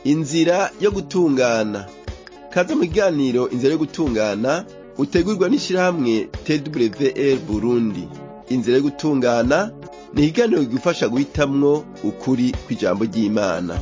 inzira yo gutungana kaze mu kiganiro inzira yo gutungana utegurwa n'ishirahamwe twr burundi inzira yo gutungana ni ikiganiro kigufasha guhitamwo ukuri kw'ijambo ry'imana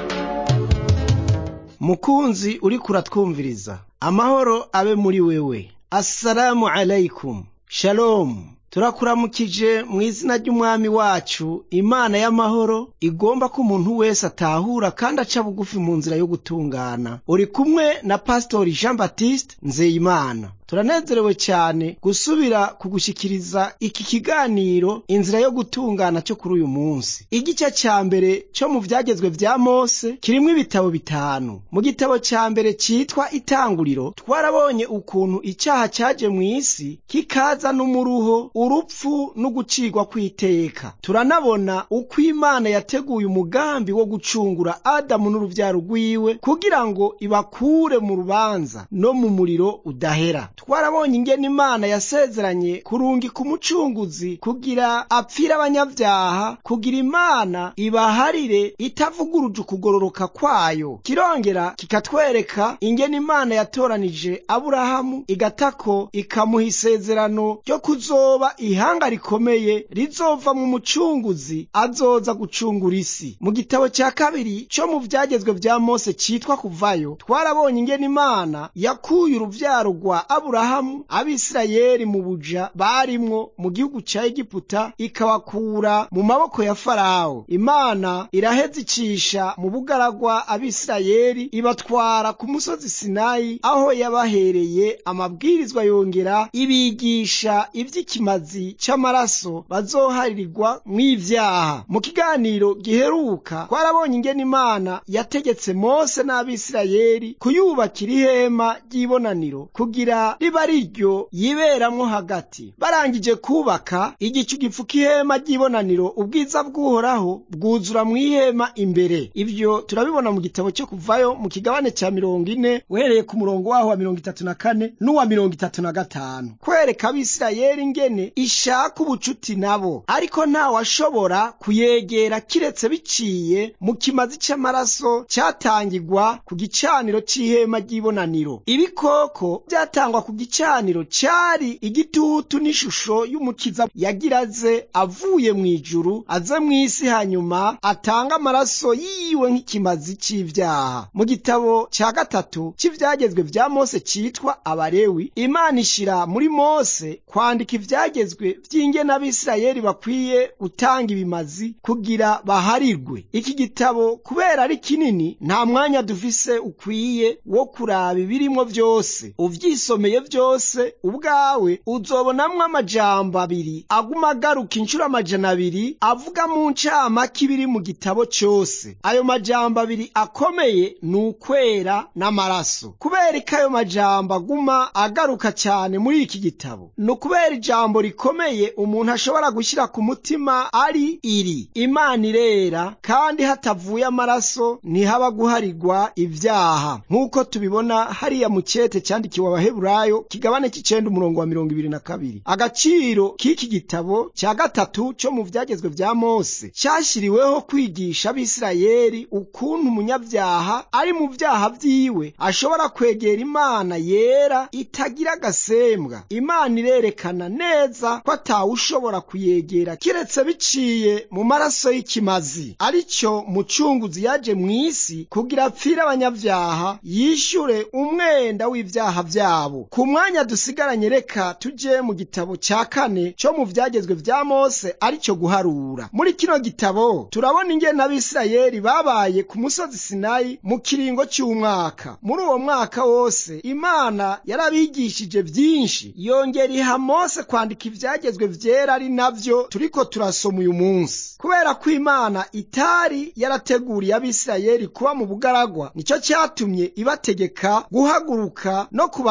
mukunzi uriko uratwumviriza amahoro abe muri wewe assalamu alaikum shalomu turakuramukije mu izina ry'umwami wacu imana y'amahoro igomba ko umuntu wese atahura kandi aca bugufi mu nzira yo gutungana uri kumwe na pasitori jean baptiste nzeyimana turanezerewe cyane gusubira kugushikiriza iki kiganiro inzira yo gutungana cyo kuri uyu munsi igice cya mbere cyo mu byagezwe vya mose kirimo ibitabo bitanu mu gitabo cya mbere cyitwa itanguriro twarabonye ukuntu icyaha cyaje mu isi kikaza n'umuruho urupfu n'ugucirwa kw'iteka turanabona uko imana yateguye umugambi wo gucungura adamu n'urubyaro rwiwe kugira ngo ibakure mu rubanza no mu muriro udahera twarabonye ingene imana yasezeranye kurungika umucunguzi kugira apfire abanyabyaha kugira imana ibaharire itavuguruje ukugororoka kwayo kirongera kikatwereka ingene imana yatoranije aburahamu igatako ikamuha isezerano ryo kuzoba ihanga rikomeye rizovamwo umucunguzi azoza gucungura isi mu gitabo cya kabiri cyo mu vyagezwe vya mose citwa kuvayo twarabonye ingene imana yakuye uruvyaro rwa aburahamu abisirayeli mu buja barimwo mu gihugu ca egiputa ikabakura mu maboko ya farawo imana iraheza icisha mu bugaragwa abisirayeli ibatwara ku musozi sinayi aho yabahereye amabwirizwa yongera ibigisha ivy'ikimazi c'amaraso bazoharirirwa mw'ivyaha mu kiganiro giheruka twarabonye ingene imana yategetse mose n'abisirayeli kuyubakira ihema ry'ibonaniro kugira riba riryo yiberamwo hagati barangije kubaka igicu gipfuka ihema ry'ibonaniro ubwiza bw'uhoraho bwuzura mw'ihema imbere ibyo turabibona mu gitabo cyo kuvayo mu kigabane cya mirongo ine uhereye ku murongo waho wa mirongo itatu na kane n'uwa mirongo itatu na gatanu kwereka abisirayeli ingene ishaka ubucuti nabo ariko ntawashobora kuyegera kiretse biciye mu kimazi c'amaraso cyatangirwa ku gicaniro c'ihema ry'ibonaniro ibikoko byatangwa ku gicaniro cyari igitutu n'ishusho y'umukiza yagira aze avuye mu ijuru aze mu isi hanyuma atanga amaraso yiwe nk'ikimazi c'ivyaha mu gitabo cya gatatu cy'ivyagezwe vya mose citwa abarewi imana ishira muri mose kwandika ivyagezwe vy'ingene abisirayeli bakwiye gutanga ibimazi kugira baharirwe iki gitabo kubera ari kinini nta mwanya dufise ukwiye wo kuraba ibirimwo vyose uvyisomeye vyose ubwawe uzobonamwo amajambo abiri aguma agaruka inshuro amajana abiri avuga mu ncamake ibiri mu gitabo cose ayo majambo abiri akomeye ni ukwera n'amaraso kubera ko ayo majambo aguma agaruka cyane muri iki gitabo ni ukubera ijambo rikomeye umuntu ashobora gushyira ku mutima ari iri imana irera kandi hatavuye amaraso ntihaba guharirwa ibyaha nk'uko tubibona hariya mu cyete cyandikiwe abaheburayo kigabane cy'icenda umurongo wa mirongo ibiri na kabiri agaciro k'iki gitabo cya gatatu cyo mu vyagezwe vya mose cyashyiriweho kwigisha abisirayeli ukuntu umunyabyaha ari mu vyaha vyiwe ashobora kwegera imana yera itagira agasembwa imana irerekana neza ko atawushobora kuyegera kiretse biciye mu maraso y'ikimazi aricyo mucunguzi yaje mu isi kugira apfire abanyabyaha yishyure umwenda w'ibyaha byabo ku mwanya dusigaranye reka tuje mu gitabo cya kane cyo mu vyagezwe vya mose aricyo guharura muri kino gitabo turabona ingene abisirayeli babaye ku musozi sinayi mu kiringo cy'umwaka muri uwo mwaka wose imana yarabigishije byinshi yongera iha mose kwandika ivyagezwe vyera ari navyo turiko turasoma uyu munsi kubera ko imana itari yarateguriye abisirayeli kuba mu bugaragwa nicyo cyatumye ibategeka guhaguruka no kubandanya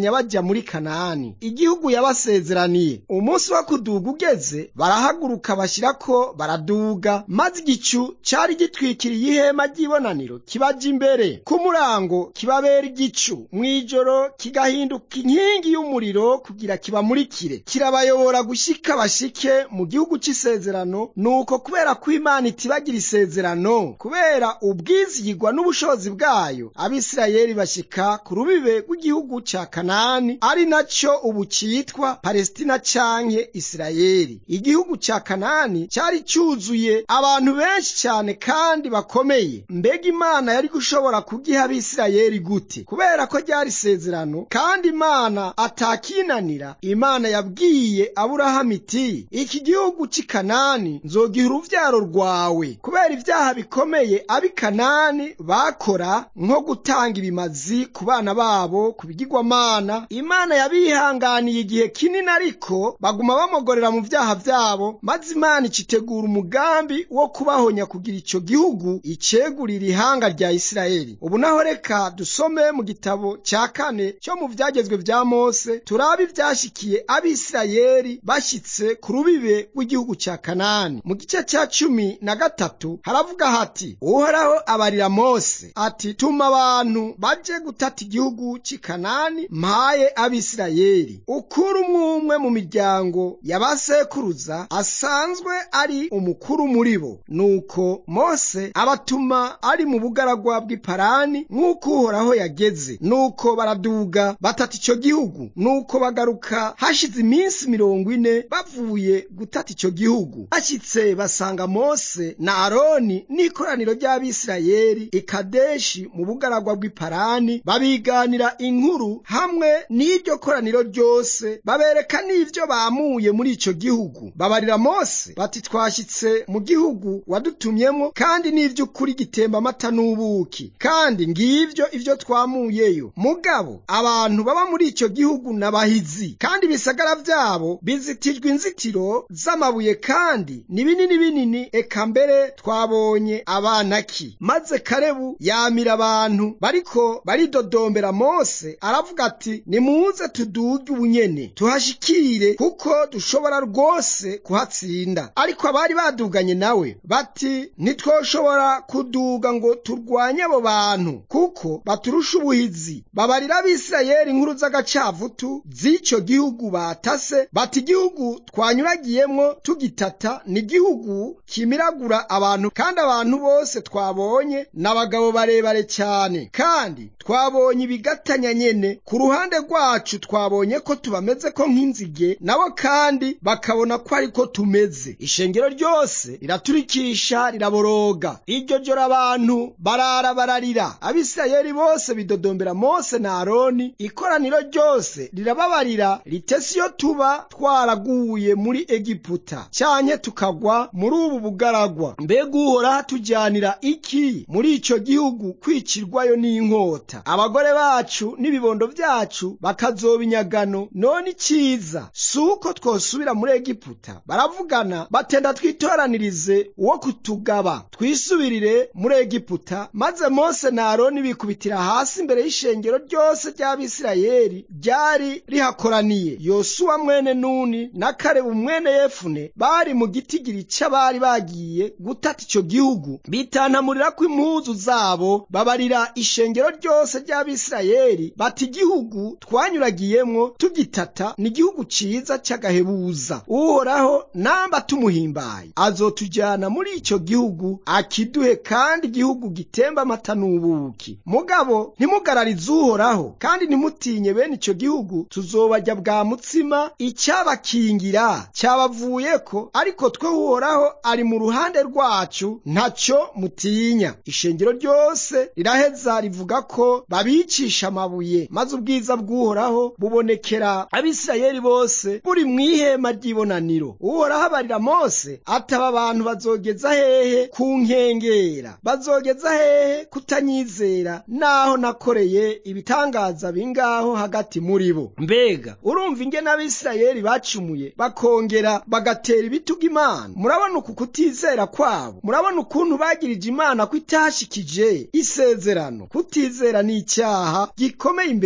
babandanya bajya muri kanani igihugu yabasezeraniye umunsi wo kuduga ugeze barahaguruka bashyirako baraduga maze igicu cyari gitwikiriye ihema ry'ibonaniro kibaja imbere ku murango kibabera igicu mw'ijoro kigahinduka inkingi y'umuriro kugira kibamurikire kirabayobora gushyika bashike mu gihugu cy'isezerano nuko kubera ko imana itibagira isezerano kubera ubwizigirwa n'ubushobozi bwayo abisirayeli bashyika ku rubibe rw'igihugu cya kanani ari nacyo ubu cyitwa palestina canke isirayeli igihugu cya kanani cyari cyuzuye abantu benshi cyane kandi bakomeye mbega imana yari gushobora kugiha abisirayeli gute kubera ko ryari isezerano kandi imana atakinanira imana yabwiye aburahamu iti iki gihugu cy'i kanani nzogiha uruvyaro rwawe kubera ibyaha bikomeye ab'i kanani bakora nko gutanga ibimazi ku bana babo ku bigirwamana imana yabihanganiye igihe kinini ariko baguma bamogorera mu vyaha vyabo maze imana icitegura umugambi wo kubahonya kugira ico gihugu icegurira ihanga rya isirayeli ubu naho reka dusome mu gitabo ca kane cyo mu vyagezwe vya mose turabe ivyashikiye abisirayeli bashyitse ku rubibe rw'igihugu ca kanani mu gice ca cumi na gatatu haravuga hati uhoraho abarira mose ati tuma abantu baje gutata igihugu c'i kanani mpaye abisirayeli ukura umwe umwe mu miryango y'abasekuruza asanzwe ari umukuru muri bo nuko mose abatuma ari mu bugaragwa bw'iparani nk'uko uhoraho yageze nuko baraduga batata ico gihugu nuko bagaruka hashize iminsi mirongo ine bavuye gutata ico gihugu bashyitse basanga mose na aroni n'ikoraniro ry'abisirayeli ikadeshi mu bugaragwa bw'iparani babiganira inkuru hamwe n'iryo koraniro ryose babereka n'ivyo bamuye muri ico gihugu babarira mose bati twashyitse mu gihugu wadutumyemo kandi n'ivy'ukuri gitemba amata n'ubuki kandi ngivyo ivyo twamuyeyo mugabo abantu baba muri ico gihugu n'abahizi kandi ibisagara vyabo bizitijwe inzitiro z'amabuye kandi ni binini binini eka mbere twabonye abanaki maze karebu yamira abantu bariko baridodombera mose aravuga ati nimuze tuduge ubunyene tuhashikire kuko dushobora rwose kuhatsinda ariko abari baduganye nawe bati ntitwoshobora kuduga ngo turwanye abo bantu kuko baturusha ubuhizi babarira abisirayeli inkuru z'agacavutu z'ico gihugu batase bati igihugu twanyuragiyemwo tugitata ni igihugu kimiragura abantu kandi abantu bose twabonye n'abagabo barebare cyane kandi twabonye ibigatanya nyene ku ruhande rwacu twabonye ko tubameze ko nk'inzige nabo kandi bakabona ko ariko tumeze ishengero ryose riraturikisha riraboroga iryo joro abantu barara bararira abisirayeli bose bidodombera mose na aroni ikoraniro ryose rirababarira ritese iyo tuba twaraguye muri egiputa cyanye tukagwa muri ubu bugaragwa mbega uhoraho atujyanira iki muri ico gihugu kwicirwayo n'inkota abagore bacu n'ibibondo vyacu bakazoba inyagano none iciza si uko twosubira muri egiputa baravugana batenda twitoranirize uwo kutugaba twisubirire muri egiputa maze mose na aroni bikubitira hasi imbere y'ishengero ryose ry'abisirayeli ryari rihakoraniye yosuwa mwene nuni na karebu mwene yefune bari mu gitigiri c'abari bagiye gutata ico gihugu bitantamurirako impuzu zabo babarira ishengero ryose ry'abisirayeli bati igihugu twanyuragiyemwo tugitata ni igihugu ciza c'agahebuza uhoraho namba tumuhimbaye azotujyana muri ico gihugu akiduhe kandi igihugu gitemba amata n'ubuki mugabo ntimugararize uhoraho kandi ntimutinye bene ico gihugu tuzobarya bwa mutsima icyabakingira cyabavuyeko ariko twe uhoraho ari mu ruhande rwacu ntacyo mutinya ishengero ryose riraheza rivuga ko babicisha amabuye maze ubwiza bw'uhoraho bubonekera abisirayeli bose buri mu ihema ry'ibonaniro uhoraho abarira mose ataba abantu bazogeza hehe ku nkengera bazogeza hehe kutanyizera naho nakoreye ibitangaza bingaho hagati muri bo mbega urumva ingene abisirayeli bacumuye bakongera bagatera ibitugu imana murabona uku kutizera kwabo murabona ukuntu bagirije imana ko itashikije isezerano kutizera ni icyaha gikomeye imbere y'imana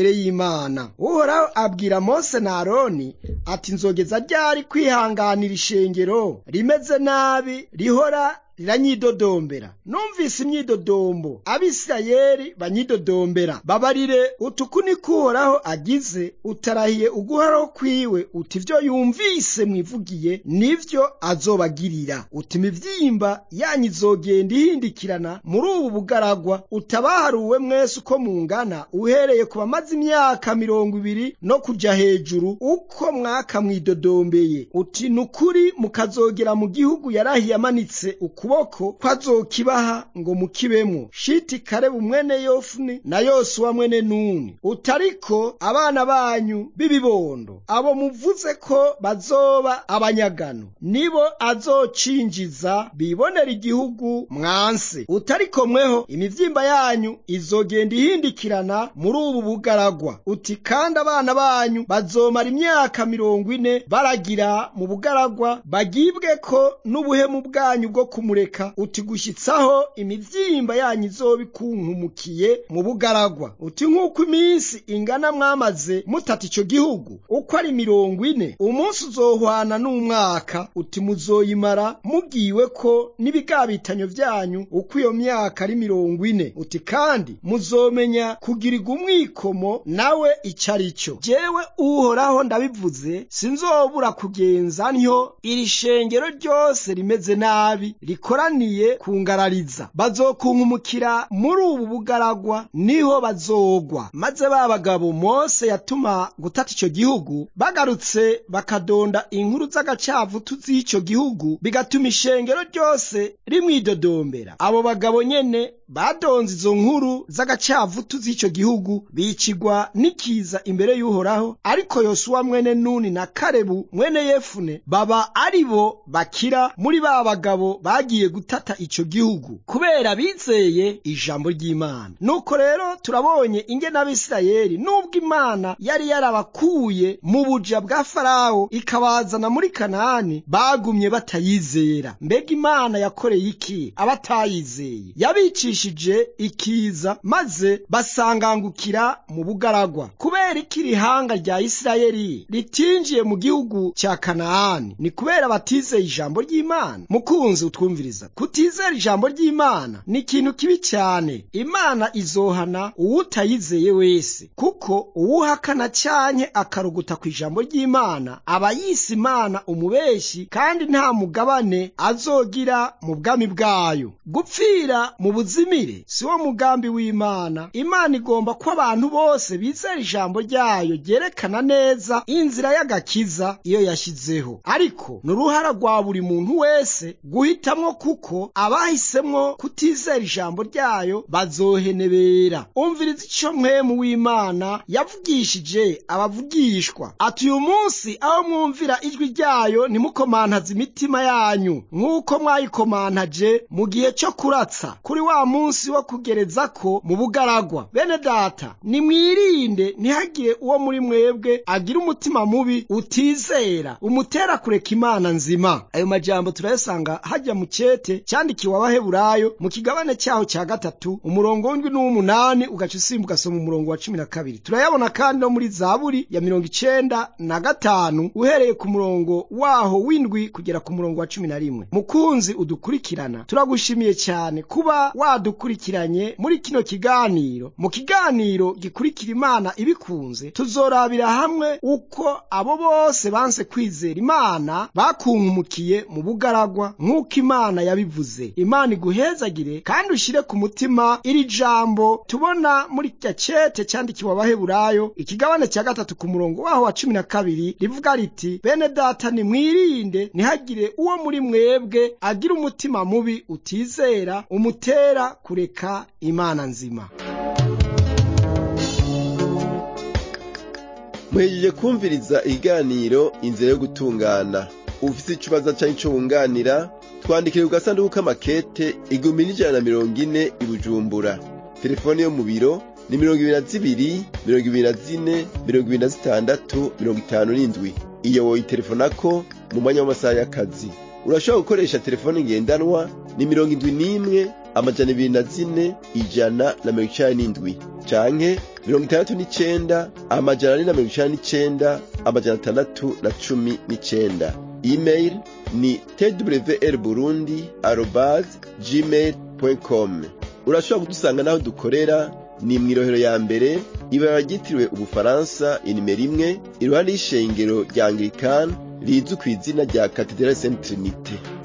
imana uhoraho abwira mose na aroni ati nzogeza ryari kwihanganira ishengero rimeze nabi rihora riranyidodombera numvise imyidodombo abisirayeli banyidodombera babarire utuku niko uhoraho agize utarahiye uguhoraho kwiwe uti ivyo yumvise mwivugiye nivyo azobagirira uti imivyimba yanyu izogenda ihindikirana muri ubu bugaragwa utabaharuwe mwese uko mungana uhereye ku bamaze imyaka mirongo ibiri no kuja hejuru uko mwaka mwidodombeye uti nukuri mukazogera mu gihugu yarahiye amanitse ukuboko kwazokibaha ngo mukibemwo shiti karebu mwene yofuni na yosuwa mwene nuni utariko abana banyu b'ibibondo abo muvuze ko bazoba abanyagano nibo azocinjiza bibonera igihugu mwanse utariko mweho imivyimba yanyu izogenda ihindikirana muri ubu bugaragwa uti kandi abana banyu bazomara imyaka mirongo ine baragira mu bugaragwa bagibwe ko n'ubuhemu bwanyu bwo kumureka uti gushyitsaho imivyimba yanyu izoba ikunkumukiye mu bugaragwa uti nk'uko iminsi ingana mwamaze mutata ico gihugu uko ari mirongo ine umunsi uzohwana n'umwaka uti muzoyimara mubwiwe ko n'ibigabitanyo vyanyu uko iyo myaka ari mirongo ine uti kandi muzomenya kugirirwa umwikomo nawe ico ari cyo jewe uhoraho ndabivuze sinzobura kugenza ntyo iri shengero ryose rimeze nabi rikoraniye kungarariza bazokunkumukira muri ubu bugaragwa niho bazogwa maze ba bagabo mose yatuma gutata ico gihugu bagarutse bakadonda inkuru z'agacavutu z'ico gihugu bigatuma ishengero ryose rimwidodombera abo bagabo nyene badonze izo nkuru z'agacavutu z'ico gihugu bicigwa n'ikiza imbere y'uhoraho ariko yosuwa mwene nuni na karebu mwene yefune baba ari bo bakira muri ba bagabo bagiye gutata ico gihugu kubera bizeye ijambo ry'imana nuko rero turabonye ingene abisirayeli nubwo imana yari yarabakuye mu buja bwa farawo ikabazana muri kanani bagumye batayizera mbega imana yakoreye iki abatayizeye yabicishije ikiza maze basangangukira mu bugaragwa kubera iki irihanga rya isirayeli ritinjiye mu gihugu cya kanaani ni kubera batizeye ijambo ry'imana mukunzi utwumviriza kutizera ijambo ry'imana ni ikintu kibi cyane imana izohana uwutayizeye wese kuko uwuhakana cyanke akaruguta ku ijambo ry'imana aba yise imana umubeshi kandi nta mugabane azogira mu bwami bwayo gupfira mu buzimire si wo mugambi w'imana imana igomba ko abantu bose bizera ijambo ryayo ryerekana neza inzira y'agakiza iyo yashyizeho ariko ni uruhara rwa buri muntu wese guhitamwo kuko abahisemwo kutizera ijambo ryayo bazohenebera umviriza ico mwemu w'imana yavugishije abavugishwa ati uyu munsi aho mwumvira ijwi ryayo ntimukomantaze imitima yanyu nk'uko mwayikomantaje mu gihe cyo kuratsa kuri wa munsi wo kugereza ko mu bugaragwa bene data nimwirinde ntihagire uwo muri mwebwe agira umutima mubi utizera umutera kureka imana nzima ayo majambo turayasanga hajya mu cete cyandikiwe abaheburayo mu kigabane cyaho cya gatatu umurongo w'indwi n'uw'umunani ugaca usimba ugasoma umurongo wa cumi na kabiri turayabona kandi no muri zaburi ya mirongo icenda na gatanu uhereye ku murongo waho w'indwi kugera ku murongo wa cumi na rimwe mukunzi udukurikirana turagushimiye cyane kuba wadukurikiranye muri kino kiganiro mu kiganiro gikurikira imana ibikunze tuzorabira hamwe uko abo bose banse kwizera imana bakunkumukiye mu bugaragwa nk'uko imana yabivuze imana iguhezagire kandi ushyire ku mutima iri jambo tubona muri cya cete cyandikiwe abaheburayo ikigabane cya gatatu ku murongo waho wa cumi na kabiri rivuga riti bene data nimwirinde ntihagire uwo muri mwebwe agira umutima mubi utizera umutera kureka imana nzima muhejeje kumviriza ikiganiro inzira yo gutungana ufite ikibazo cyangwa icyo wunganira twandikire ku gasanduku k'amakete igihumbi n'ijana na mirongo ine i bujumbura telefone yo mu biro ni mirongo ibiri na zibiri mirongo ibiri na zine mirongo ibiri na zitandatu mirongo itanu n'indwi iyo woyitelefonako mu mwanya w'amasaha y'akazi urashobora gukoresha telefone ngendanwa ni mirongo indwi n'imwe amajana ibiri na zine ijana na mirongo icenda n'indwi canke mirongo itandatu n'icenda amajana ane na mirongo icenda n'icenda amajana atandatu na cumi n'icenda email ni twr burundi arobas gmail com urashobora kudusanga n'aho dukorera ni mw'irohero ya mbere ibara ryitiriwe ubufaransa inimero imwe iruhande y'ishengero rya anglikani rizwi ku izina rya katedrali saint trinite